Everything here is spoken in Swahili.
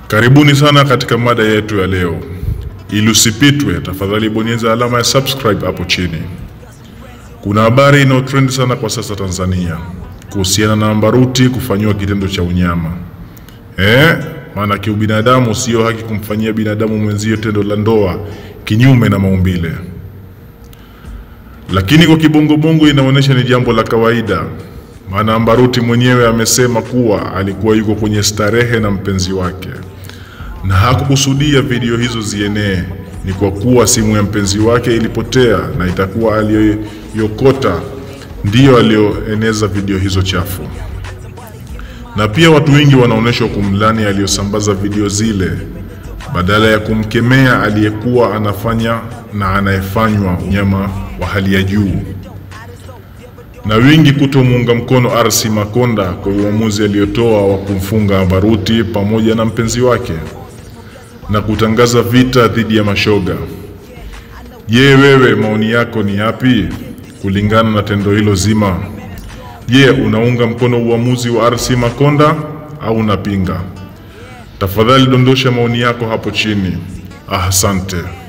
Karibuni sana katika mada yetu ya leo. Ili usipitwe, tafadhali bonyeza alama ya subscribe hapo chini. Kuna habari inayotrend sana kwa sasa Tanzania kuhusiana na Ambaruti kufanyiwa kitendo cha unyama. Eh, maana kiubinadamu sio haki kumfanyia binadamu mwenzio tendo la ndoa kinyume na maumbile, lakini kwa kibongobongo inaonyesha ni jambo la kawaida, maana Ambaruti mwenyewe amesema kuwa alikuwa yuko kwenye starehe na mpenzi wake na hakukusudia video hizo zienee. Ni kwa kuwa simu ya mpenzi wake ilipotea na itakuwa aliyoyokota ndiyo aliyoeneza video hizo chafu, na pia watu wengi wanaonyeshwa kumlani aliyosambaza video zile badala ya kumkemea aliyekuwa anafanya na anayefanywa unyama wa hali ya juu, na wengi kutomuunga mkono RC Makonda kwa uamuzi aliyotoa wa kumfunga Ambaruti pamoja na mpenzi wake na kutangaza vita dhidi ya mashoga. Je, wewe maoni yako ni yapi kulingana na tendo hilo zima? Je, unaunga mkono uamuzi wa RC Makonda au unapinga? Tafadhali dondosha maoni yako hapo chini. Asante.